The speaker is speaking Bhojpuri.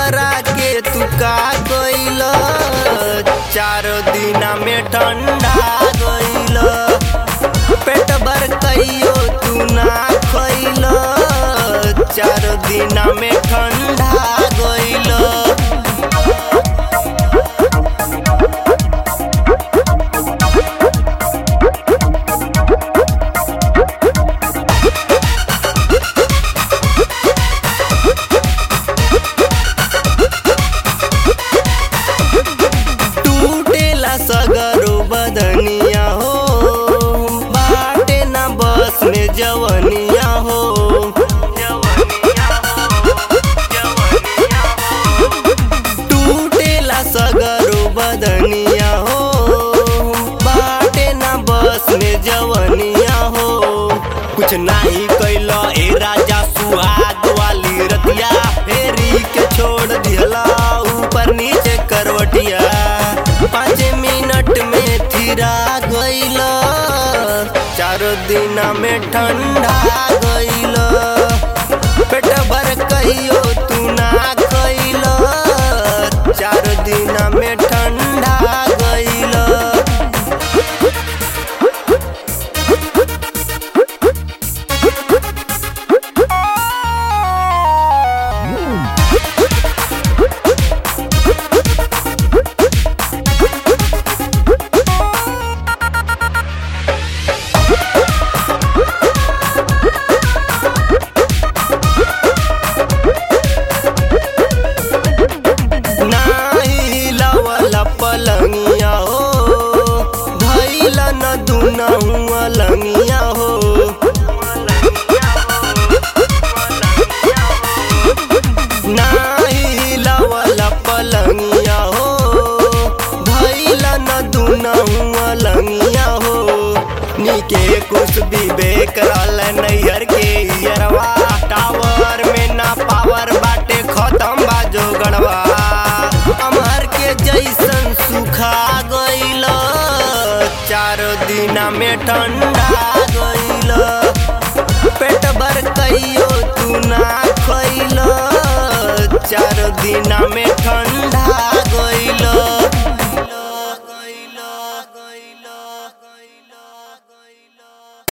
हमरा के तू का गइल चार दिना में ठंडा गइल पेट भर कहियो तू ना खइल चार दिना में ठंडा गइल टूटेला सगरो बदनिया हो बाटे ना बस में जवनिया हो टूटेला सगरो बदनिया हो बाटे ना बस में जवनिया हो कुछ नहीं कैल ए राजा सुहाग वाली रतिया फेरी के छोड़ दिहला ऊपर नीचे करवटिया पाँच मिनट में थिरा गइल चार दिन में ठंडा गइल पेट भर कहियो तू ना खइल चार दिन में ठंडा गइल नाही लावला पलंगिया हो धैला न दुनहुआ लंगिया हो नाही लावला पलंगिया हो धैला न दुनहुआ लंगिया हो नीके कुछ विवेक रहल नैहर के यरवा टावर में ना पावर बाटे खत्म बाजो गड़वा अमर के जैसन सुखा गइल चार दिना में ठंडा गइल पेट भर कहियो तू ना खइल चार दिना में ठंडा